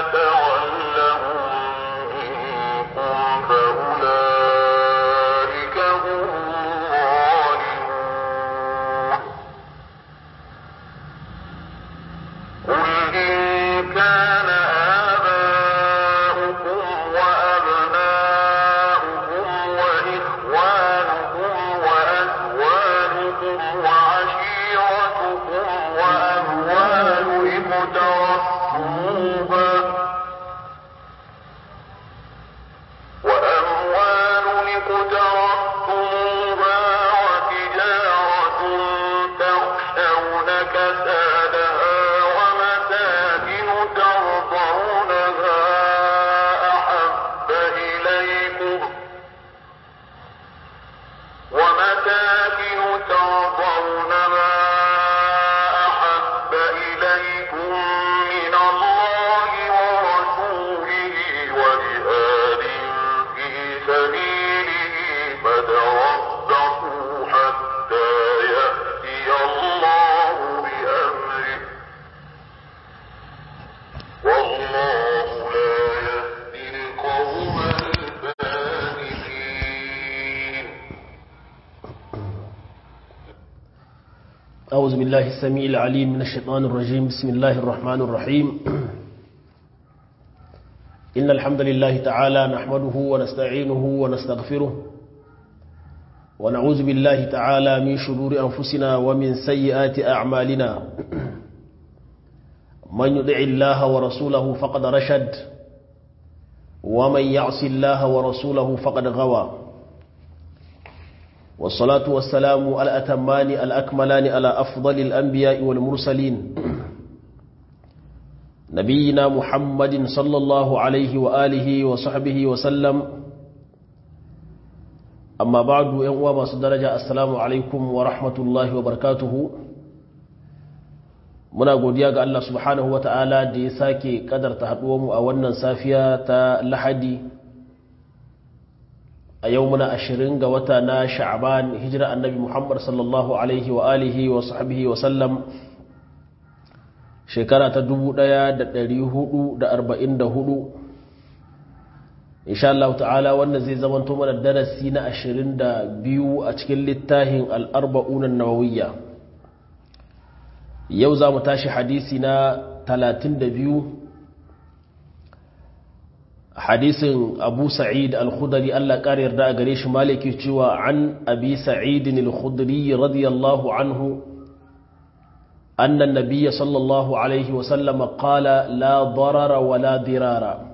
يتولهم منكم فأولئك هم الظالمون قل إن كان آباؤكم وأبناؤكم وإخوانكم وأزواجكم وعشيرتكم وأموال اقترفتموها وأموال اقترفتموها وتجارة تخشون كسادها ومساكن ترضونها أحب إليكم ومساكن ترضونها أحب إليكم من الله ورسوله وجهاد في سبيله فتربصوا حتى يأتي الله بأمره والله لا يهدي القوم الفاسقين أعوذ بالله السميع العليم من الشيطان الرجيم بسم الله الرحمن الرحيم إن الحمد لله تعالى نحمده ونستعينه ونستغفره ونعوذ بالله تعالى من شرور أنفسنا ومن سيئات أعمالنا من يدع الله ورسوله فقد رشد ومن يعص الله ورسوله فقد غوى والصلاة والسلام الأتمان الأكملان على أفضل الأنبياء والمرسلين نبينا محمد صلى الله عليه وآله وصحبه وسلم أما بعد يوم ما درجة السلام عليكم ورحمة الله وبركاته muna godiya ga Allah subhanahu wa ta'ala da ya sake kadarta haɗuwanmu a wannan safiya ta lahadi a yau muna ashirin ga wata na sha'aban hijira annabi muhammad sallallahu alaihi wa alihi wa sahbihi wa sallam shekara ta dubu ɗaya da ɗari hudu da arba'in da hudu insha Allah ta'ala wannan zai zamanto mana darasi na ashirin da biyu a cikin littafin al'arba'unan nawawiyya yau za mu tashi hadisi na talatin da biyu hadisin abu sa'id al-khudari Allah ƙari yarda a gare shi maliki cewa an abi sa'idin al-khudari radiyallahu anhu annan nabiya sallallahu alaihi wasallama qala la darara wa la dirara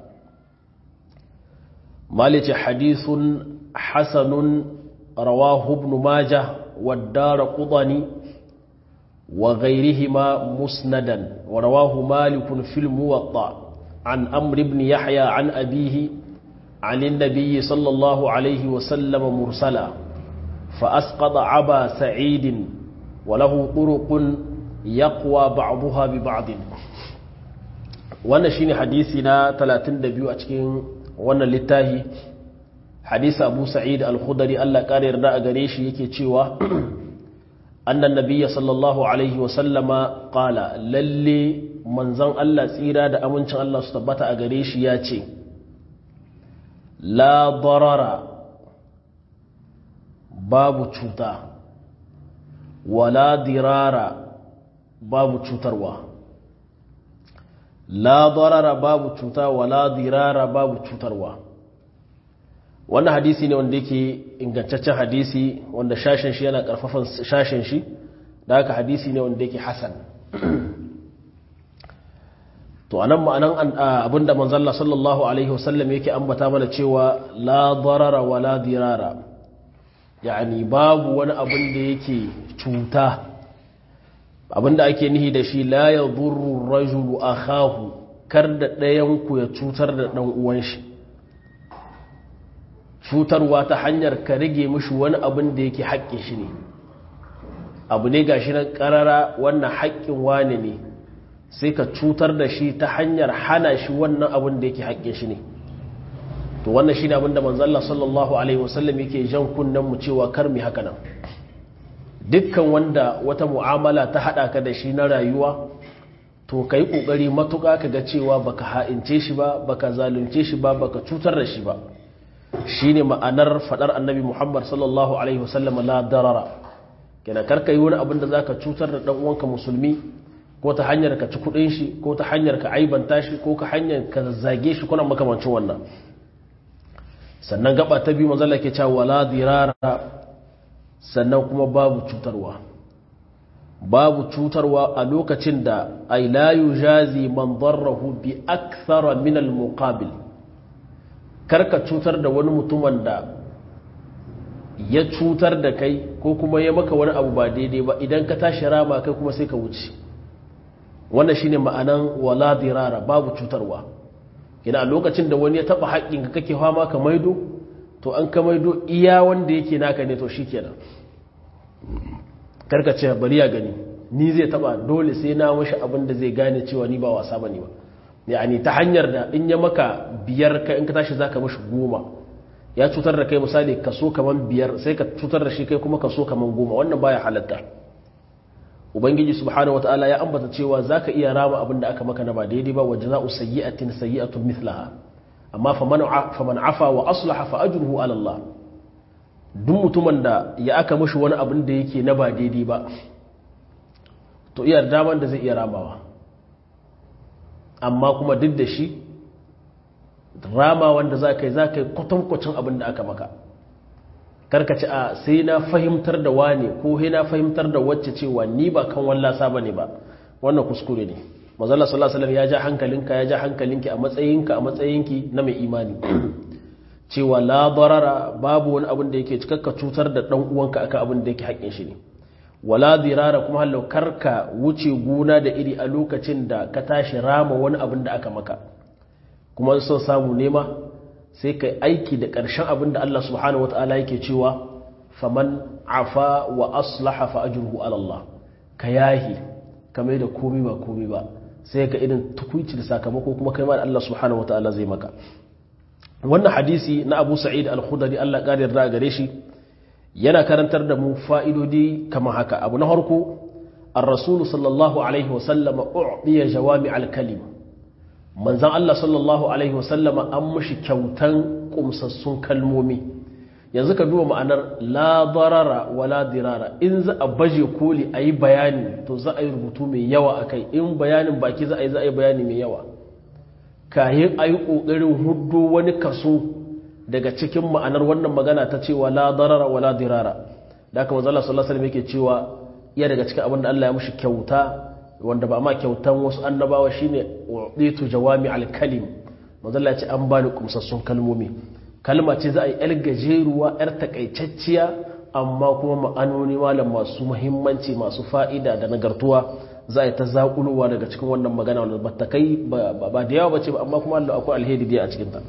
maliki hadithun hasanun rawahu ibn majah wa dara qudani wa ghayrihima musnadan wa rawahu malik fi al-muwatta عن أمر بن يحيى عن أبيه عن النبي صلى الله عليه وسلم مرسلا فأسقط عبا سعيد وله طرق يقوى بعضها ببعض wannan shine hadisi na 32 a cikin wannan littafi hadisi Abu Sa'id Al-Khudri Allah kare yarda a gare shi yake cewa annan nabiyya sallallahu alaihi wa sallama qala lalle manzon Allah tsira da amincin Allah su tabbata a gare shi ya ce la darara babu cuta wala dirara babu cutarwa la darara babu cuta wala dirara babu cutarwa wannan hadisi ne wanda yake ingantaccen hadisi wanda shashin shi yana karfafan shashin shi da haka hadisi ne wanda yake hasan to anan ma'anan abinda manzalla sallallahu alaihi wasallam yake ambata mana cewa la darara wa la dirara yani babu wani abin da yake cuta abinda ake nihi da shi la yadurru rajulu akhahu kar da ɗayan ku ya cutar da ɗan uwan shi cutarwa ta hanyar ka rage mishi wani abin da yake haƙƙin shi ne abu ne gashi nan ƙarara wannan haƙƙin wane ne sai ka cutar da shi ta hanyar hana shi wannan abin da yake haƙƙin shi ne to wannan shi ne abin da manzalla sallallahu alaihi wasallam yake jan kunnen mu cewa kar mu haka nan dukkan wanda wata mu'amala ta haɗa ka da shi na rayuwa to ka yi ƙoƙari matuƙa ka ga cewa baka ha'ince shi ba baka zalunce shi ba baka cutar da shi ba shi ne ma'anar faɗar annabi muhammad sallallahu alaihi wasallam la darara kenan karka yi wani abin da za ka cutar da ɗan uwanka musulmi ko ta hanyar ka ci kuɗin shi ko ta hanyar ka aibanta shi ko ka hanyar ka zage shi kuna makamancin wannan sannan gaba ta biyu manzala ke cewa wala dirara sannan kuma babu cutarwa babu cutarwa a lokacin da ay la yujazi man darrahu bi akthara min al muqabil karka cutar da wani mutumin da ya cutar da kai ko kuma ya maka wani abu ba daidai ba idan ka tashi rama kai kuma sai ka wuce wannan shine ma'anan wala dirara babu cutarwa ina a lokacin da wani ya taba haƙƙin ka kake fama ka maido to an ka maido iya wanda yake naka ne to shikenan karka ce bari ya gani ni zai taba dole sai na mashi abin da zai gane cewa ni ba wasa bane ba yani ta hanyar da in ya maka biyar ka in ka tashi zaka mashi goma ya cutar da kai misali kaso kaman biyar sai ka cutar da shi kai kuma kaso kaman goma wannan baya halatta ubangiji subhanahu wataala ya ambata cewa zaka iya rama abin da aka maka na ba daidai ba wajza'u sayyi'atin sayyi'atun mithlaha amma faman faman afa wa aslaha fa ajruhu ala Allah duk mutumin da ya aka mashi wani abin da yake na ba daidai ba to iya daman da zai iya ramawa amma kuma duk da shi rama wanda za ka yi za ka yi kwatankwacin abin da aka maka karkaci a sai na fahimtar da wane ko sai na fahimtar da wacce cewa ni ba kan wallasa ba ne ba wannan kuskure ne mazala sallallahu alaihi ya ja hankalinka ya ja hankalinki a matsayinka a matsayinki na mai imani cewa la darara babu wani abin da yake cikakka cutar da dan uwanka akan abin da yake haƙƙin shi ne wala dirara kuma hallau karka wuce gona da iri a lokacin da ka tashi rama wani abin da aka maka kuma son samu nema sai ka aiki da ƙarshen abin da Allah subhanahu wata'ala yake cewa faman afa wa aslaha fa ajruhu ala Allah ka yahi ka mai da komai ba komai ba sai ka irin tukuici da sakamako kuma kai ma da Allah subhanahu wata'ala zai maka wannan hadisi na Abu Sa'id al-Khudri Allah ƙarin da gare shi yana karantar da mu fa'idodi kamar haka abu na harko ar-rasulu sallallahu alaihi wasallama u'diya jawami al-kalim manzan Allah sallallahu alaihi wasallama an mushi kyautan kumsassun kalmomi yanzu ka duba ma'anar la darara wa la dirara in za a baje koli a yi bayani to za a yi rubutu mai yawa a kai in bayanin baki za a yi za a yi bayani mai yawa kayan a yi ƙoƙarin hudu wani kaso daga cikin ma'anar wannan magana ta cewa la darara wa la dirara da aka manzala sallallahu alaihi yake cewa iya daga cikin abin da Allah ya mushi kyauta wanda ba ma kyautan wasu annabawa shine uditu jawami al-kalim manzala ya ce an bani kumsassun kalmomi kalma ce za a yi yar gajeruwa yar takaitacciya amma kuma ma'anoni malam masu muhimmanci masu fa'ida da nagartuwa za a yi ta zaƙulowa daga cikin wannan magana wanda ba ta kai ba da yawa ba ce ba amma kuma Allah akwai alheri da a cikinta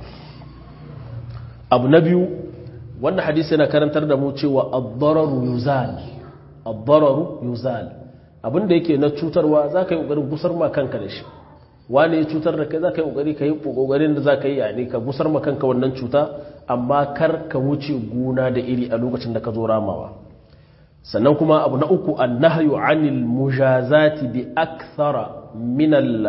abu na biyu wannan hadisi yana karantar da mu cewa ad-dararu yuzal ad-dararu yuzal abinda yake na cutarwa za ka yi ƙoƙarin gusar ma kanka da shi wani ya cutar da kai za ka yi ƙoƙari ka yi ƙoƙarin da za ka yi yani ka gusar ma kanka wannan cuta amma kar ka wuce gona da iri a lokacin da ka zo ramawa sannan kuma abu na uku annahyu anil mujazati bi akthara min al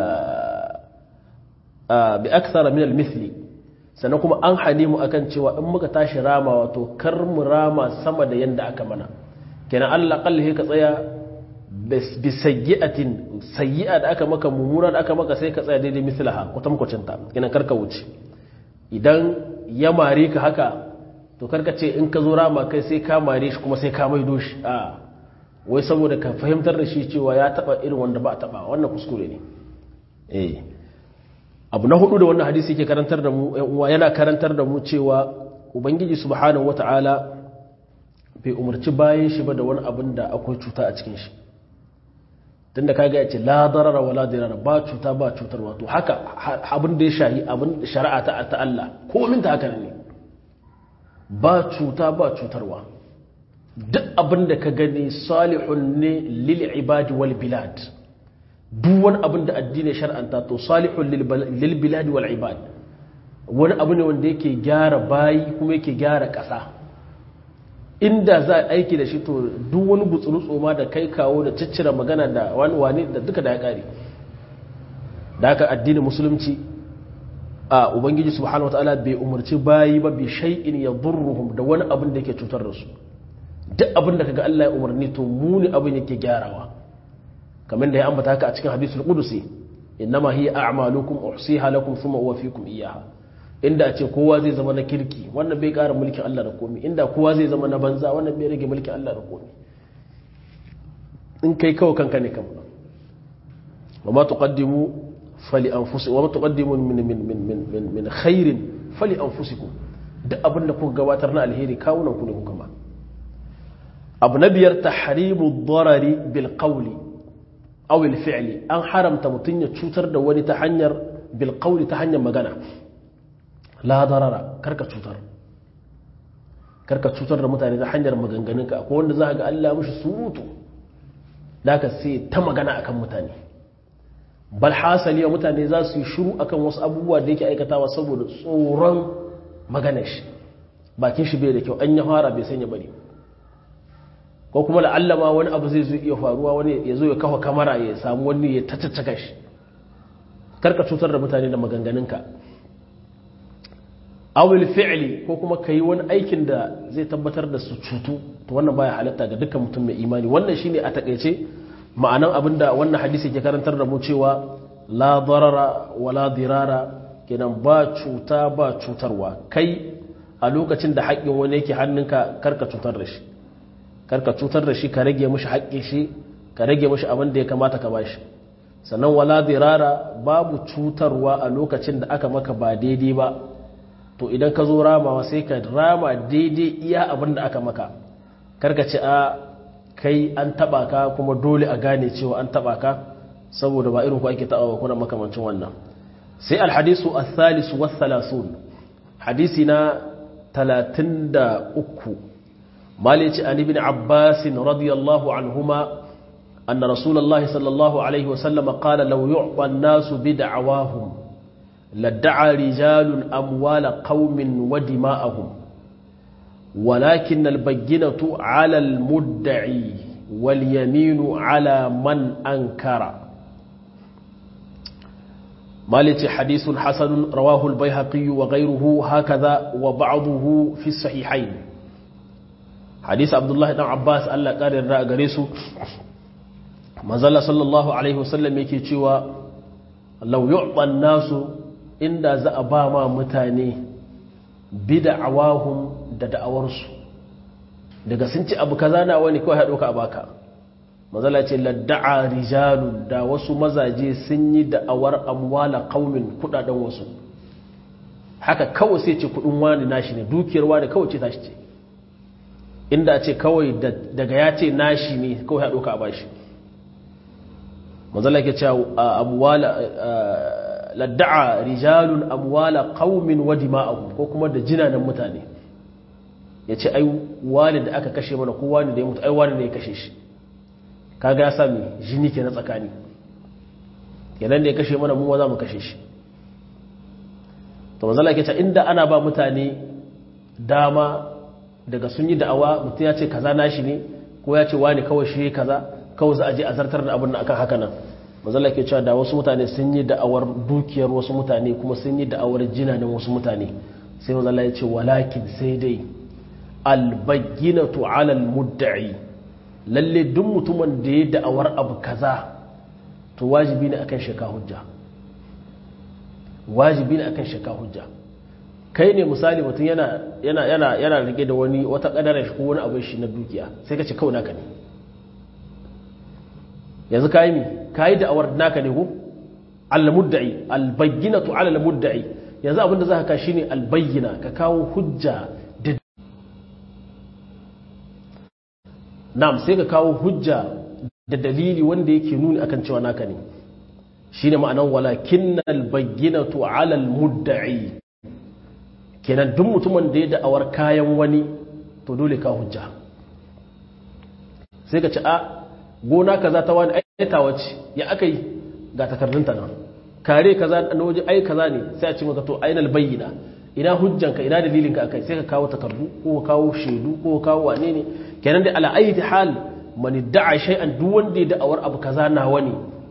bi akthara min al mithli sannan kuma an hane mu akan cewa in muka tashi rama wato kar mu rama sama da yanda aka mana kenan Allah kalli ka tsaya bi sayyi'atin sayyi'a da aka maka mumuna da aka maka sai ka tsaya daidai mislaha kwatankwacin ta kenan kar ka wuce idan ya mare ka haka to karka ce in ka zo rama kai sai ka mare shi kuma sai ka maido shi a wai saboda ka fahimtar da shi cewa ya taba irin wanda ba a taba wannan kuskure ne eh abu na hudu da wannan hadisi yake karantar da mu uwa yana karantar da mu cewa ubangiji subhanahu wata'ala bai umarci bayan shi ba da wani abin da akwai cuta a cikin shi tunda kaga ya ce la darara wa la dirara ba cuta ba cutarwa to haka abin da ya shahi abin shari'a ta ta Allah komin ta haka ne ba cuta ba cutarwa duk abin da ka gani salihun ne lil ibadi wal bilad duk wani abin da addini shar'anta to salihun lil bilad wal ibad wani abu ne wanda yake gyara bayi kuma yake gyara ƙasa inda za a aiki da shi to duk wani gutsuru tsoma da kai kawo da ciccira magana da wani wani da duka da ya ƙare da haka addinin musulunci a ubangiji subhanahu wataala bai umarci bayi ba bi shay'in yadurruhum da wani abin da yake cutar da su duk abin da kaga Allah ya umarni to muni abin yake gyarawa kamar da ya ambata haka a cikin hadisul qudusi innama hiya a'malukum uhsiha lakum thumma uwaffikum iyyaha inda a ce kowa zai zama na kirki wannan bai ƙara mulkin Allah da komai inda kowa zai zama na banza wannan bai rage mulkin Allah da komai in kai kawai kanka ne kan wa ma tuqaddimu fali anfusikum wa ma tuqaddimu min min min min min min khairin fali anfusikum duk abin da kuka gabatar na alheri kawunan ku ne kuka ma abu na biyar tahrimu darari bil qawli aw al fi'li an haramta mutun ya cutar da wani ta hanyar bil qawli ta hanyar magana la darara karka cutar karka cutar da mutane ta hanyar maganganunka akwai wanda za ga Allah mushi surutu da ka sai ta magana akan mutane bal hasali mutane za su yi shiru akan wasu abubuwa da yake aikatawa saboda tsoron maganar shi bakin shi bai da kyau an ya fara bai sanya bari ko kuma la'alla ma wani abu zai zo iya faruwa wani ya zo ya kafa kamara ya samu wani ya tattattaka shi karka cutar da mutane da maganganunka awil fi'li ko kuma ka yi wani aikin da zai tabbatar da su cutu to wannan baya halatta ga dukkan mutum mai imani wannan shine a takaice ma'anan abin da wannan hadisi ke karantar da mu cewa la darara wa la dirara kenan ba cuta ba cutarwa kai a lokacin da haƙƙin wani yake hannunka karka cutar da shi karka cutar da shi ka rage mishi haƙƙin shi ka rage mishi abin da ya kamata ka bashi sannan wala dirara babu cutarwa a lokacin da aka maka ba daidai ba to idan ka zo ramawa sai ka rama daidai iya abin da aka maka karka ce a kai an taba ka kuma dole a gane cewa an taba ka saboda ba irin ku ake taba kuna makamancin wannan sai alhadisu as-salisu was-salasun hadisi na 33 malici an ibn abbas radiyallahu anhuma anna rasulullahi sallallahu alaihi wasallam qala law yu'ta an-nasu bid'awahum لادعى رجال أموال قوم ودماءهم ولكن البينة على المدعي واليمين على من أنكر مالك حديث حسن رواه البيهقي وغيره هكذا وبعضه في الصحيحين حديث عبد الله بن عباس الله قال الرأى قريسه مازال صلى الله عليه وسلم يكي تشوى لو يعطى الناس inda za a ba ma mutane bida'awahum da da'awarsu daga sun ci abu kaza na wani kawai haɗo ka a baka mazala ce ladda'a rijalun da wasu mazaje sun yi da'awar amwala kaumin kudaden wasu haka kawai sai ce kudin wani nashi ne dukiyar wani kawai ce tashi ce inda ce kawai daga ya ce nashi ne kawai haɗo ka a bashi mazala ke cewa amwala ladda'a rijalun amwala qaumin wa dima'ahum ko kuma da jinanan mutane yace ai wani da aka kashe mana ko wani da ya mutu ai wani ne ya kashe shi kaga ya sami jini ke na tsakani kenan da ya kashe mana mu za mu kashe shi to manzo yake cewa inda ana ba mutane dama daga sun yi da'awa mutum ya ce kaza nashi ne ko ya ce wani kawai shi kaza kawai za a je a zartar da abin da akan haka nan mazala ke cewa da wasu mutane sun yi da'awar dukiyar wasu mutane kuma sun yi da'awar jinanin wasu mutane sai mazala ya ce walakin sai dai albayyinatu alal mudda'i lalle duk mutumin da ya da'awar abu kaza to wajibi ne akan shaka hujja wajibi ne akan shaka hujja kai ne misali mutum yana yana yana yana rike da wani wata kadarar shi ko wani abin shi na dukiya sai ka ce kawai naka ne yanzu ka yi mi ka yi da'awar naka ne ku al-mudda'i al-bayyinatu ala al-mudda'i yanzu abinda za ka shi ne al-bayyina ka kawo hujja da nam sai ka kawo hujja da dalili wanda yake nuni akan cewa naka ne shine ma'anan walakin al-bayyinatu ala al-mudda'i kenan duk mutumin da ya da'awar kayan wani to dole ka hujja sai ka ci a gona kaza ta wani aita wace ya aka yi ga takardunta nan kare kaza na waje ai kaza ne sai a ce maka to ainal bayyana ina hujjanka ina dalilinka akai sai ka kawo takardu ko ka kawo shaidu ko ka kawo wane ne kenan da ala ayi hal man da'a shay'an duk wanda ya da'awar abu kaza na wani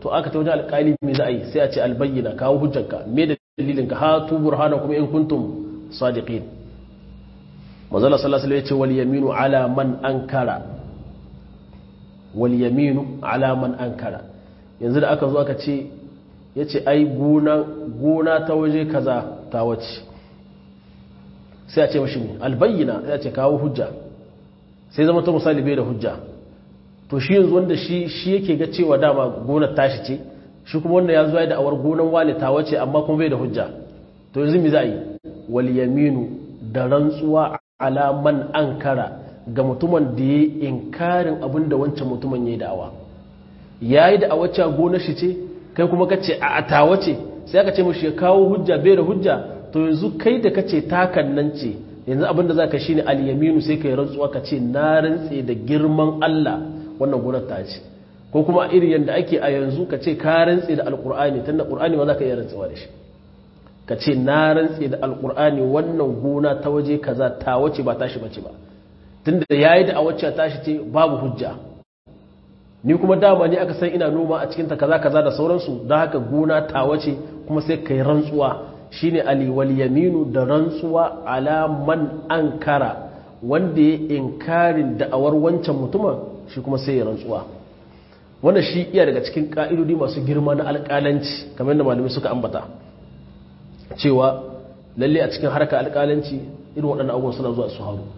to aka ta wajen alƙali me za a yi sai a ce albayyana kawo hujjanka me da dalilin ka hatu burhana kuma in kuntum sadiqin manzala sallallahu alaihi ce wal yaminu ala man ankara wal yaminu ala man ankara yanzu da aka zo aka ce yace ai gona gona ta waje kaza ta wace sai a ce mashi albayyana sai a ce kawo hujja sai zama ta misali bai da hujja to shi yanzu wanda shi shi yake ga cewa dama gonar tashi ce shi kuma wanda ya zuwa da awar gonar wale ta wace amma kuma bai da hujja to yanzu me za a yi wal yaminu da rantsuwa ala man ankara ga mutumin da ya inkarin abin da wancan mutumin ya yi da'awa ya yi da'awa cewa gonar shi ce kai kuma ka ce a tawa ce sai aka ce mashi ya kawo hujja bai da hujja to yanzu kai da ka ce takan nan ce yanzu abin da za ka shi ne alyaminu sai ka yi rantsuwa ka ce na rantse da girman Allah wannan gonar ta ce ko kuma iri yadda ake a yanzu ka ce ka rantse da alkur'ani tun da ƙur'ani ma za ka iya rantsewa da shi ka ce na rantse da alkur'ani wannan gona ta waje kaza ta wace ba tashi bace ba tun da ya yi da a wacce tashi ce babu hujja ni kuma dama ne aka san ina noma a cikinta kaza kaza da sauransu don haka gona ta wace kuma sai ka yi rantsuwa shine ali wal yaminu da rantsuwa ala man ankara wanda ya inkarin da'awar wancan mutumin shi kuma sai ya rantsuwa wannan shi iya daga cikin ka'idodi masu girma na alƙalanci kamar yadda malamai suka ambata cewa lalle a cikin harkar alƙalanci irin waɗannan abubuwan suna zuwa su haru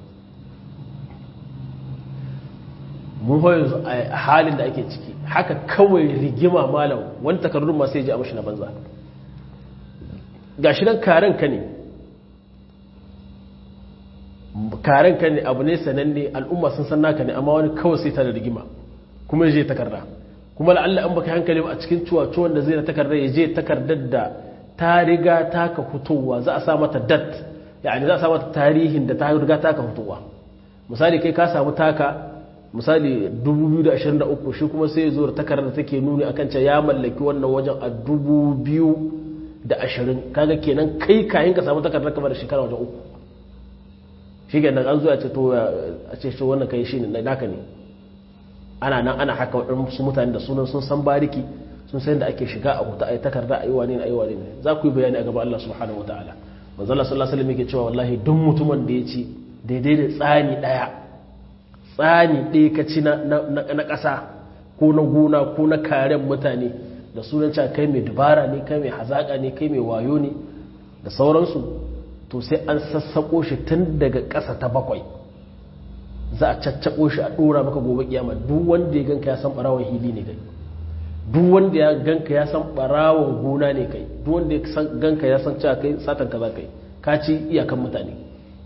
mun hoyo yanzu a halin da ake ciki haka kawai rigima malam wani takardun masu yaji a mashi na banza ga shi nan karen ka ne karen ka ne abu ne sananne al'umma sun san naka ne amma wani kawai sai ta da rigima kuma ya je takarda kuma la'alla an baka hankali a cikin cuwa-cuwan da zai na takardar ya je takardar da ta riga taka fitowa za a sa mata dat yani za a sa mata tarihin da ta riga taka fitowa misali kai ka samu taka misali 2023 shi kuma sai zo da takardar da take nuni akan cewa ya mallaki wannan wajen a 2020 kaga kenan kai kayan ka samu takardar kamar da shekara wajen uku shi kenan an zo a ce to a ce shi wannan kai shi ne naka ne ana nan ana haka waɗansu mutane da sunan sun san bariki sun san da ake shiga a huta a yi takarda a yi wane ne a yi wane ne za ku yi bayani a gaba Allah subhanahu wa ta'ala manzala sallallahu alaihi wasallam yake cewa wallahi duk mutumin da ya ci daidai da tsani ɗaya tsani ɗaya ka ci na ƙasa ko na gona ko na karen mutane da sunan cewa kai mai dubara ne kai mai hazaƙa ne kai mai wayo ne da sauransu to sai an sassaƙo shi tun daga ƙasa ta bakwai za a caccaɓo shi a ɗora maka gobe kiyama duk wanda ya ganka ya san ɓarawon hili ne kai duk wanda ya ganka ya san ɓarawon gona ne kai duk wanda ya ganka ya san cewa kai satan kaza kai ka ci iyakan mutane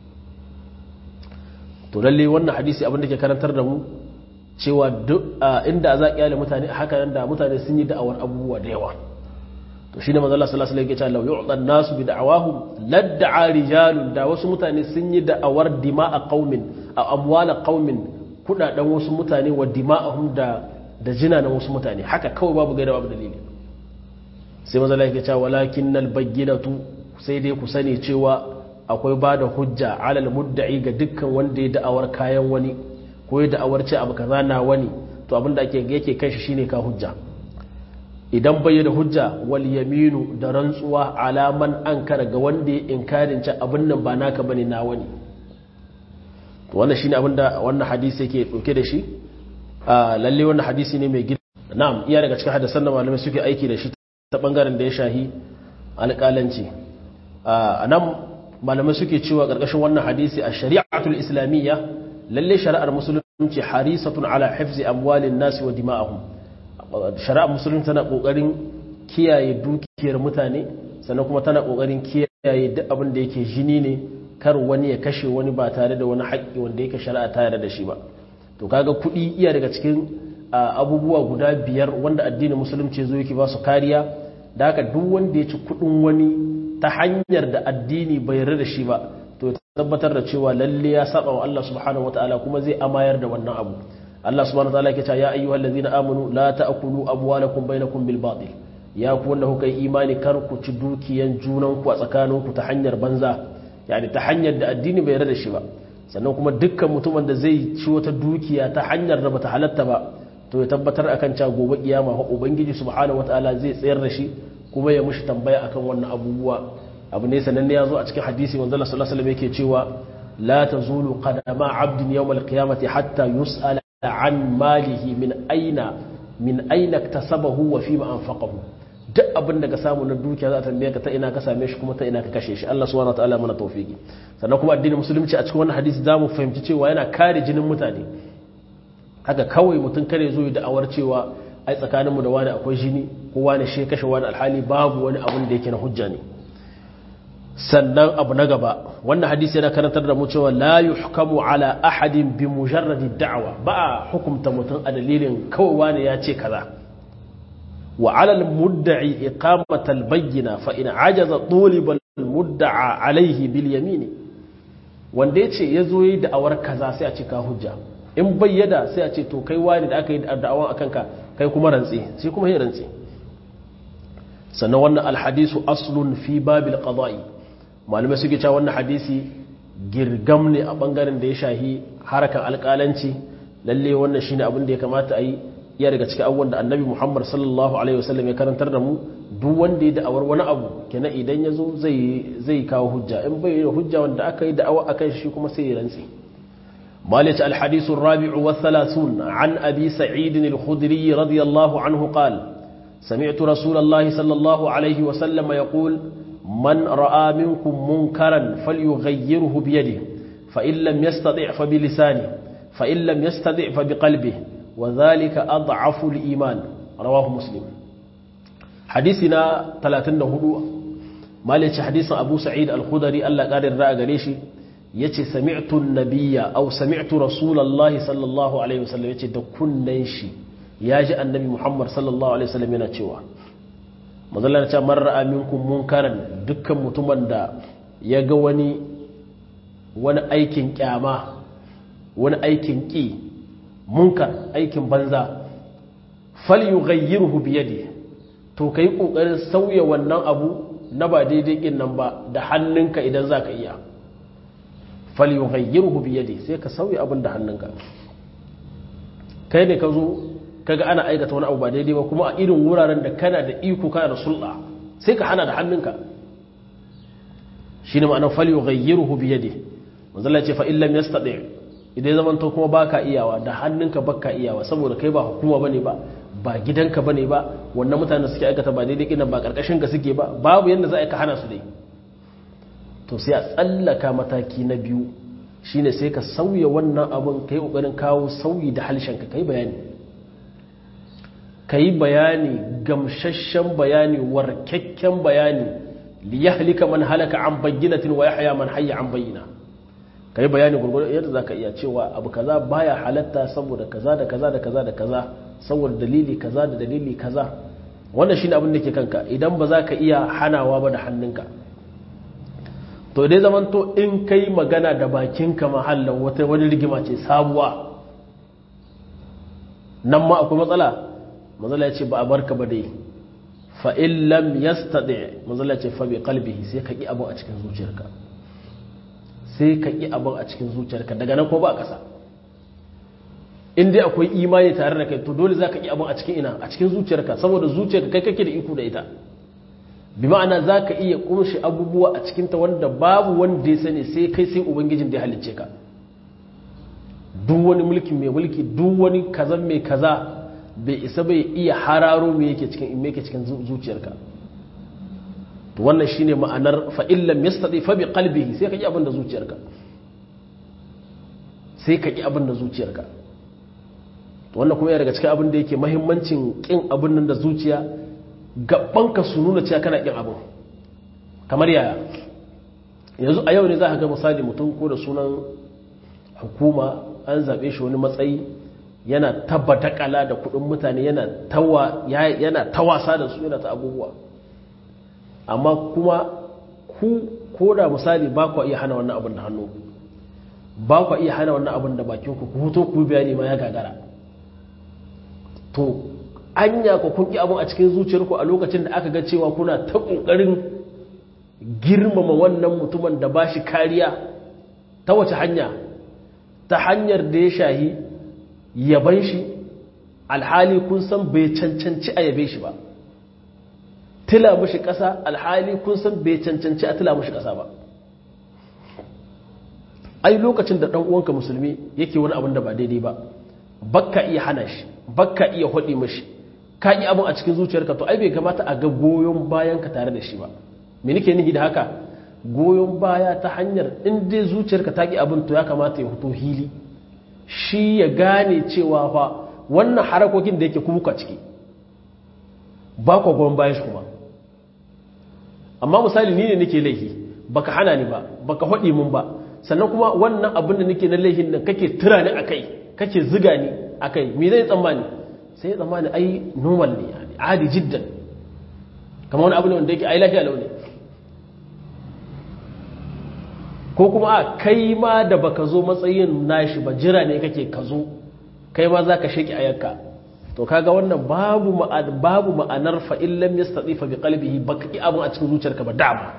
to lalle wannan hadisi abin da ke karantar da mu cewa duk inda za a kyale mutane haka nan da mutane sun yi da'awar abubuwa da yawa to shine manzo Allah sallallahu alaihi wasallam ya ce law yu'ta an-nasu bi da'awahum lad'a rijalun da wasu mutane sun yi da'awar dima'a qaumin a amwala qaumin kudaden wasu mutane wa dima'ahum da da jina na wasu mutane haka kawai babu gaira babu dalili sai manzo Allah ya ce walakinnal bayyinatu sai dai ku sani cewa akwai ba da hujja alal mudda'i ga dukkan wanda ya da'awar kayan wani ko ya da'awar ce abu kaza na wani to abin da ake yake kai shi shine ka hujja idan bai da hujja wal yaminu da rantsuwa alaman ankara ga wanda ya inkarin ce abin nan ba naka bane na wani to wannan shine abin da wannan hadisi yake dauke da shi lalle wannan hadisi ne mai gida na'am iya daga cikin hadisan da malamai suke aiki da shi ta bangaren da ya shahi alƙalanci a nan malamai suke cewa ƙarƙashin wannan hadisi a shari'atul islamiyya lalle shari'ar musulunci harisatun ala hifzi amwalin nasi wa dima'ahum shari'ar musulunci tana ƙoƙarin kiyaye dukiyar mutane sannan kuma tana ƙoƙarin kiyaye duk abin da yake jini ne kar wani ya kashe wani ba tare da wani haƙƙi wanda yake shari'a ta yarda da shi ba to kaga kuɗi iya daga cikin abubuwa guda biyar wanda addinin musulunci zo yake ba su kariya da haka duk wanda ya ci kuɗin wani ta hanyar da addini bai yarda da shi ba to tabbatar da cewa lalle ya saba wa Allah subhanahu wataala kuma zai amayar da wannan abu Allah subhanahu wataala yake cewa ya ayyuhal ladzina amanu la ta'kulu amwalakum bainakum bil batil ya ku wanda kuka yi imani kar ku ci dukiyan junan ku a tsakanin ku ta hanyar banza yani ta hanyar da addini bai yarda da shi ba sannan kuma dukkan mutumin da zai ci wata dukiya ta hanyar da bata halatta ba to ya tabbatar akan cewa gobe kiyama fa ubangiji subhanahu wataala zai tsayar da shi kuma ya mushi tambaya akan wannan abubuwa abu ne sananne ya zo a cikin hadisi manzo Allah sallallahu alaihi wasallam yake cewa la tazulu qadama 'abdin yawm al-qiyamati hatta yus'ala an malihi min aina min aina iktasabahu wa fima anfaqahu duk abin da ka samu na dukiya za ta tambaye ka ta ina ka same shi kuma ta ina ka kashe shi Allah subhanahu wataala mana tawfiki sannan kuma addinin musulunci a cikin wannan hadisi zamu fahimci cewa yana kare jinin mutane haka kawai mutum kare zo da awar cewa ai tsakaninmu da wani akwai jini ko wani shi kashe wani alhali babu wani abin da yake na hujja ne sannan abu na gaba wannan hadisi yana karantar da mu cewa la yuhkamu ala ahadin bi mujarradi da'wa ba a hukumta mutum a dalilin kawai wani ya ce kaza wa ala al-mudda'i iqamata al-bayyina fa in ajaza tuliba al-mudda'a alayhi bil yamin wanda yace yazo yi da'awar kaza sai a ce ka hujja in bayyada sai a ce to kai wani da aka yi da'awan akan ka kai kuma rantsi sai kuma yi rantsi sannan wannan alhadisu aslun fi babil qada'i malamai suke cewa wannan hadisi girgam ne a bangaren da ya shahi harakan alƙalanci lalle wannan shine abin da ya kamata a yi iya daga cikin abubuwan da annabi muhammad sallallahu alaihi wasallam ya karantar da mu duk wanda ya da'awar wani abu kenan idan ya zo zai kawo hujja in bai da hujja wanda aka yi da'awa akan shi kuma sai ya rantsi مالك الحديث الرابع والثلاثون عن أبي سعيد الخدري رضي الله عنه قال سمعت رسول الله صلى الله عليه وسلم يقول من رأى منكم منكرا فليغيره بيده فإن لم يستطع فبلسانه فإن لم يستطع فبقلبه وذلك أضعف الإيمان رواه مسلم حديثنا 34 مالك حديث أبو سعيد الخدري الله قال الرأى قريشي yace sami'tu nabiyya aw sami'tu rasulullahi sallallahu alaihi wasallam yace da kunnan shi yaji annabi Muhammad sallallahu alaihi wasallam yana cewa mazalla ta man ra'a minkum munkaran dukkan mutumin da ya ga wani wani aikin kyama wani aikin ki munkar aikin banza falyughayyirhu bi yadi to kai kokarin sauya wannan abu na ba daidai kin nan ba da hannunka idan zaka iya falyughayyirhu bi yadi sai ka sauya abin da hannunka kai ne ka zo kaga ana aikata wani abu ba daidai ba kuma a irin wuraren da kana da iko kana da sulɗa sai ka hana da hannunka shine ma'anar falyughayyirhu bi yadi manzo Allah ya ce fa illam yastati idan zaman to kuma baka iyawa da hannunka baka iyawa saboda kai ba hukuma bane ba ba gidanka bane ba wannan mutanen suke aikata ba daidai kinan ba karkashin ka suke ba babu yanda za a ka hana su dai to sai a tsallaka mataki na biyu shine sai ka sauya wannan abin ka yi ƙoƙarin kawo sauyi da halshenka ka yi bayani ka yi bayani gamsashen bayani warkakken bayani liya halika man halaka an bayyinatin wa ya haya man hayya an bayyana ka yi bayani gurgurar yadda za ka iya cewa abu kaza baya halatta saboda kaza da kaza da kaza da kaza saboda dalili kaza da dalili kaza wannan shine abin da ke kanka idan ba za ka iya hanawa ba da hannunka to dai zaman to in kai magana da bakinka mahallan wata wani rigima ce sabuwa nan ma akwai matsala matsala ya ce ba a barka ba dai fa in lam yastadi matsala ya ce fa bi qalbihi sai ka ki abin a cikin zuciyarka sai ka ki abin a cikin zuciyarka daga nan ko ba kasa in dai akwai imani tare da kai to dole za ka ki abin a cikin ina a cikin zuciyarka saboda zuciyarka kai kake da iko da ita bi ma'ana za ka iya kunshi abubuwa a cikinta wanda babu wanda ya sani sai kai sai ubangijin da ya halicce ka duk wani mulki mai mulki duk wani kaza mai kaza bai isa bai iya hararo me yake cikin me yake cikin zuciyarka to wannan shine ma'anar fa illam yastati fa bi qalbihi sai ka yi abin da zuciyarka sai ka yi abin da zuciyarka to wannan kuma yana daga cikin abin da yake muhimmancin kin abin nan da zuciya gabanka su nuna cewa kana kin abin kamar yaya yanzu a yau ne za ka ga misali mutum ko da sunan hukuma an zaɓe shi wani matsayi yana tabbata kala da kuɗin mutane yana tawasa da su yana ta abubuwa amma kuma ku ko da misali ba ku iya hana wannan abin da hannu ba ku iya hana wannan abin da bakinku ku huto ku bayani ma ya gagara to anya ku kun ki abin a cikin zuciyarku a lokacin da aka ga cewa kuna ta ƙoƙarin girmama wannan mutumin da ba shi kariya ta wace hanya ta hanyar da ya shahi yaban shi alhali kun san bai cancanci a yabe shi ba tila mushi ƙasa alhali kun san bai cancanci a tila mushi ƙasa ba ai lokacin da ɗan uwanka musulmi yake wani abin da ba daidai ba bakka iya hana shi bakka iya hudi mashi ka yi abin a cikin zuciyarka to ai bai kamata a ga goyon bayan ka tare da shi ba me nake nihi da haka goyon baya ta hanyar in dai zuciyarka ta ki abin to ya kamata ya fito hili shi ya gane cewa fa wannan harakokin da yake kuka ciki ba ku goyon bayan shi kuma amma misali ni ne nake laifi baka hana ni ba baka hudi mun ba sannan kuma wannan abin da nake na laifin nan kake tura ni akai kake ziga ni akai me zai tsammani sai tsammani ai normal ne yani adi jiddan kamar wani abu ne wanda yake ai lafiya launi ko kuma a kai ma da baka zo matsayin nashi ba jira ne kake ka zo kai ma zaka sheki ayarka to kaga wannan babu babu ma'anar fa in lam yastatifa bi qalbihi baka ki abun a cikin zuciyarka ba dama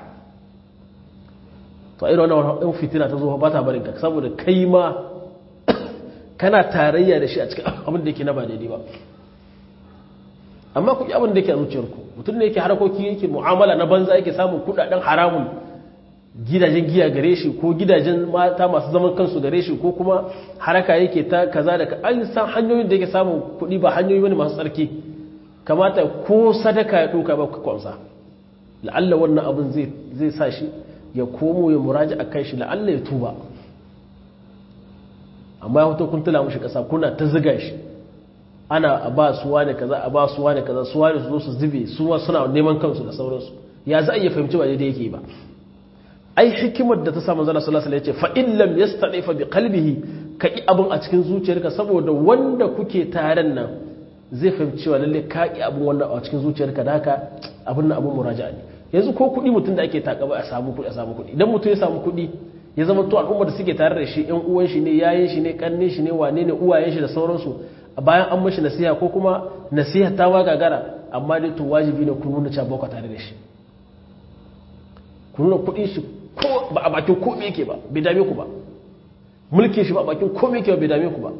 to irin wannan wannan fitina ta zo ba ta barin ka saboda kai ma kana tarayya da shi a cikin abin da yake na ba daidai ba amma ku abin da yake a zuciyarku mutum ne yake harakoki yake mu'amala na banza yake samun kudaden haramun gidajen giya gare shi ko gidajen mata masu zaman kansu gare shi ko kuma haraka yake ta kaza da an san hanyoyin da yake samun kuɗi ba hanyoyi wani masu tsarki kamata ko sadaka ya ɗauka ba ku kwamsa la'alla wannan abin zai sa shi ya komo ya muraji a kai shi la'alla ya tuba amma ya hoto kun tula mushi ƙasa kuna ta ziga shi ana a ba suwa da kaza a ba suwa da kaza suwa da su zo su zube suwa suna neman kansu da sauransu ya za a iya fahimci ba daidai yake ba ai hikimar da ta sa manzon sallallahu alaihi wasallam ya ce fa in lam yastadifa bi qalbihi ka ki abin a cikin zuciyarka saboda wanda kuke taren nan zai fahimci cewa lalle ka ki abin wannan a cikin zuciyarka da haka abin nan abin muraja'a ne yanzu ko kuɗi mutum da ake takaba a samu kuɗi a samu kuɗi idan mutum ya samu kuɗi ya zama to al'umma da suke tare da shi ƴan uwan shi ne yayin shi ne kanne shi ne wane ne uwayen shi da sauransu bayan an mashi nasiha ko kuma nasiha ta wa gagara amma dai to wajibi ne ku nuna cewa ba tare da shi ku nuna kuɗin shi ko ba a bakin komai yake ba bai dame ku ba mulkin shi ba a bakin komai yake ba bai dame ku ba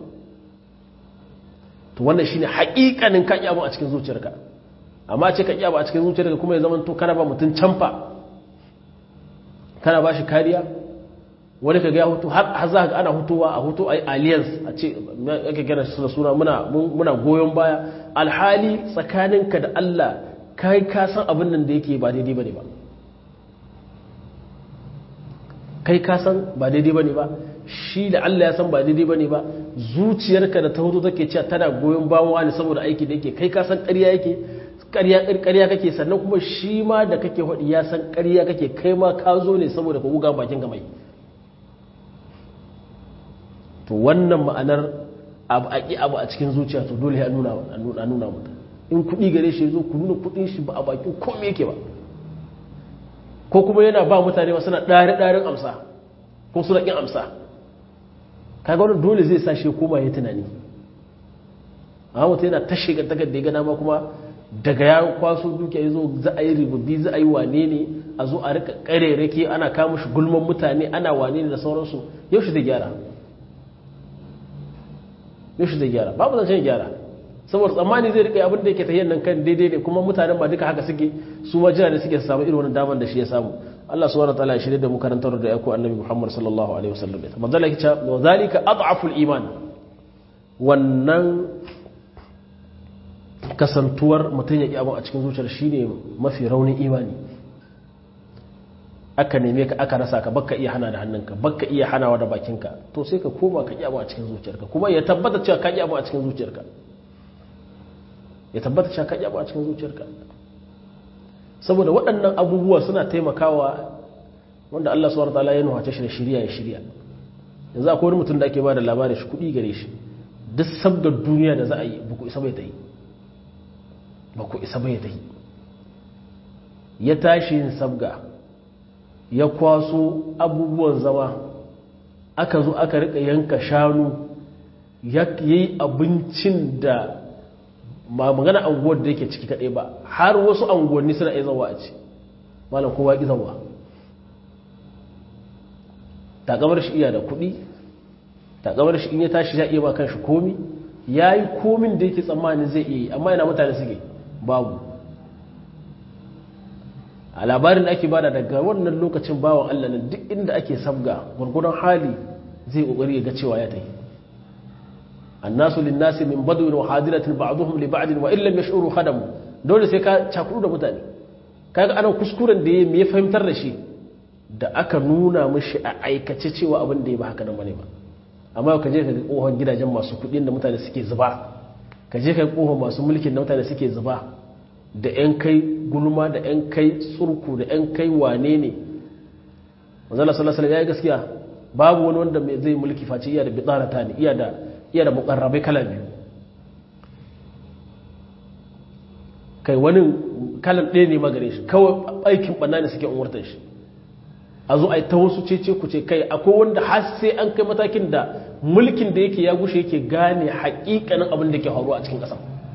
to wannan shine haƙiƙanin ka iya a cikin zuciyarka amma ce ka iya a cikin zuciyarka kuma ya zama to kana ba mutum canfa kana ba shi kariya wani ka ga hutu har za ka ana hutuwa a hutu a yi alliance a ce ake gina su da suna muna goyon baya alhali tsakaninka da Allah kai ka san abin nan da yake ba daidai bane ba kai ka san ba daidai bane ba shi da Allah ya san ba daidai bane ba zuciyarka da ta hutu take cewa tana goyon bayan wani saboda aiki da yake kai ka san ƙarya yake ƙarya kake sannan kuma shi ma da kake faɗi ya san ƙarya kake kai ma ka zo ne saboda ka guga bakin gamai to wannan ma'anar abu a ƙi abu a cikin zuciya to dole ya nuna a nuna mutum in kuɗi gare shi zo ku nuna kuɗin shi ba a bakin kome yake ba ko kuma yana ba mutane ba suna ɗari ɗarin amsa ko suna ƙin amsa kaga wani dole zai sa shi koma ya tunani amma mutum yana ta shiga takar da ya gana ma kuma daga ya kwaso dukiya ya zo za a yi ribabbi za a yi wane ne a zo a rika ƙarerake ana kama shi gulman mutane ana wane ne da sauransu yau shi zai gyara yaushe zai gyara babu zancen gyara saboda tsammani zai rika abin da yake tahiyyar nan kan daidai ne kuma mutanen ba duka haka suke su ma jira ne suke samu irin wani damar da shi ya samu Allah subhanahu wataala ya shirye da mu karantar da yako annabi Muhammad sallallahu alaihi wasallam ya manzo Allah ya wa zalika ad'aful iman wannan kasantuwar mutum ya ki abin a cikin zuciyar shine mafi raunin imani aka neme ka aka rasa ka baka iya hana da hannunka baka iya hanawa da bakinka to sai ka koma ka abu a cikin zuciyarka kuma ya tabbata cewa ka abu a cikin zuciyarka ya tabbata cewa ka abu a cikin zuciyarka saboda waɗannan abubuwa suna taimakawa wanda Allah subhanahu wataala ya nuhace shi da shirya ya shirya yanzu akwai wani mutum da ake ba da labarin shi kuɗi gare shi duk sabgar duniya da za a yi ba ku isa bai ta yi ba ku isa bai ta yi ya tashi yin sabga ya kwaso abubuwan zama aka zo aka rika yanka shanu ya yi abincin da ma magana anguwar da yake ciki kaɗai ba har wasu anguwanni suna iya zawa a ci malam kowa ƙi zawa takamar shi iya da kuɗi takamar shi in ya tashi ya iya ba kan shi komi ya yi komin da yake tsammanin zai iya yi amma yana mutane suke babu a labarin da ake bada daga wannan lokacin bawan Allah nan duk inda ake sabga gwargwadon hali zai kokari ya ga cewa ya tafi annasu linnasi min badwin wa hadiratin ba'dhum li ba'd wa illam yash'uru khadamu dole sai ka cakuru da mutane kaga ana kuskuren da ya fahimtar da shi da aka nuna mishi a aikace cewa abin da ya ba haka nan bane ba amma ka je ka ga kohon gidajen masu kuɗin da mutane suke zuba ka je ka ga kohon masu mulkin da mutane suke zuba da yan kai gulma da yan kai tsurku da yan kai wane ne manzala sallallahu alaihi ya gaskiya babu wani wanda zai mulki face iya da bidarata ne iya da iya da mukarrabai kala biyu kai wani kalan ɗaya ne magare shi kawai aikin ɓanna ne suke umurtar shi a zo a yi ta wasu cece ku ce kai akwai wanda har sai an kai matakin da mulkin da yake ya gushe yake gane haƙiƙanin abin da ke faruwa a cikin ƙasa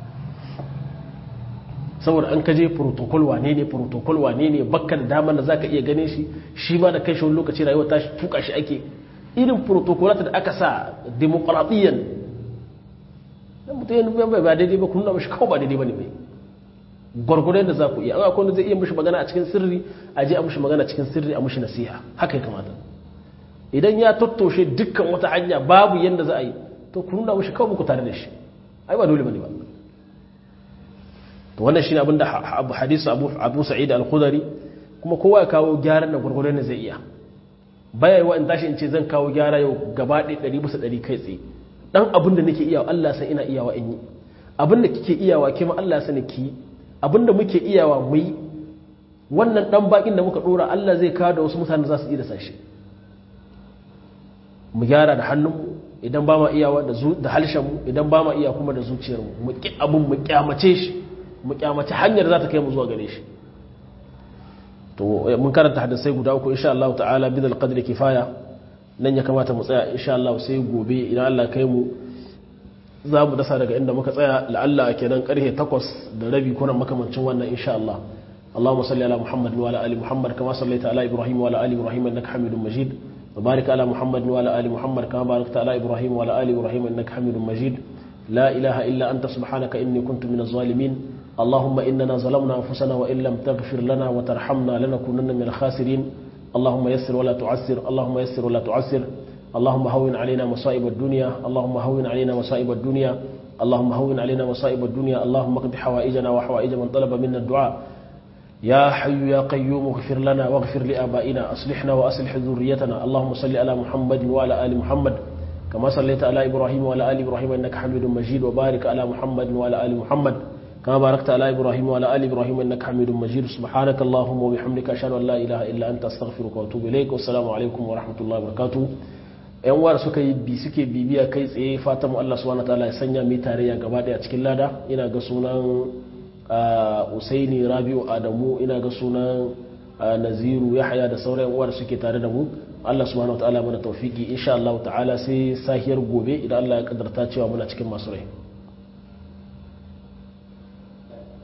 saboda an kaje protocol wane ne protocol wane ne bakka da damar da zaka iya gane shi shi ma da kai shi wani lokaci rayuwa ta tuka shi ake irin protocolat da aka sa demokradiyyan dan mutum ya ba daidai ba kun nuna mashi kawai ba daidai ba ne bai gwargwadon da za ku iya an akwai wanda zai iya mishi magana a cikin sirri a je a mishi magana cikin sirri a mishi nasiha haka ya kamata idan ya tattoshe dukkan wata hanya babu yadda za a yi to ku nuna mishi kawai muku tare da shi ai ba dole bane ba to wannan shine abin da hadisi Abu Abu Sa'id al-Khudri kuma kowa ya kawo gyaran da gwargwadon da zai iya baya yi wa in tashi in ce zan kawo gyara yau gaba ɗaya ɗari bisa ɗari kai tsaye dan abin da nake iyawa Allah san ina iyawa in yi abin da kike iyawa kima Allah sani ki abinda muke iyawa mu yi wannan dan bakin da muka dora Allah zai kawo da wasu mutane za su yi da sashi mu gyara da hannunmu idan ba ma iyawa da halshenmu idan ba ma iya kuma da zuciyarmu mu ki abin mu kyamace shi mu kyamace hanyar za ta kai mu zuwa gare shi to mun karanta hadisai guda uku insha Allah ta'ala bidal qadri kifaya nan ya kamata mu tsaya insha Allah sai gobe idan Allah kai mu za mu dasa daga inda muka tsaya la'alla kenan karfe takwas da rabi kuna makamancin wannan insha Allah Allahumma salli ala Muhammad wa ala ali Muhammad kama sallaita ala Ibrahim wa ala ali Ibrahim innaka Hamidum Majid wa barik ala Muhammad wa ala ali Muhammad kama barakta ala Ibrahim wa ala ali Ibrahim innaka Hamidum Majid la ilaha illa anta subhanaka inni kuntu minaz zalimin اللهم إننا ظلمنا أنفسنا وإن لم تغفر لنا وترحمنا لنكونن من الخاسرين اللهم يسر ولا تعسر اللهم يسر ولا تعسر اللهم هون علينا مصائب الدنيا اللهم هون علينا مصائب الدنيا اللهم هون علينا مصائب الدنيا اللهم اقض حوائجنا وحوائج من طلب منا الدعاء يا حي يا قيوم اغفر لنا واغفر لآبائنا أصلحنا وأصلح ذريتنا اللهم صل على محمد وعلى آل محمد كما صليت على إبراهيم وعلى آل إبراهيم إنك حميد مجيد وبارك على محمد وعلى آل محمد كما باركت على إبراهيم وعلى آل إبراهيم إنك حميد مجيد سبحانك اللهم وبحمدك أشهد أن لا إله إلا أنت أستغفرك وأتوب إليك والسلام عليكم ورحمة الله وبركاته yan uwar suka yi bi suke bibiya kai tsaye fatan mu Allah subhanahu wataala ya sanya mu tarayya gaba daya cikin lada ina ga sunan Usaini Rabiu Adamu ina ga sunan Naziru Yahya da sauran uwar suke tare da mu Allah subhanahu wataala mana tawfiki insha Allah ta'ala sai sahiyar gobe idan Allah ya kaddarta cewa muna cikin masu rai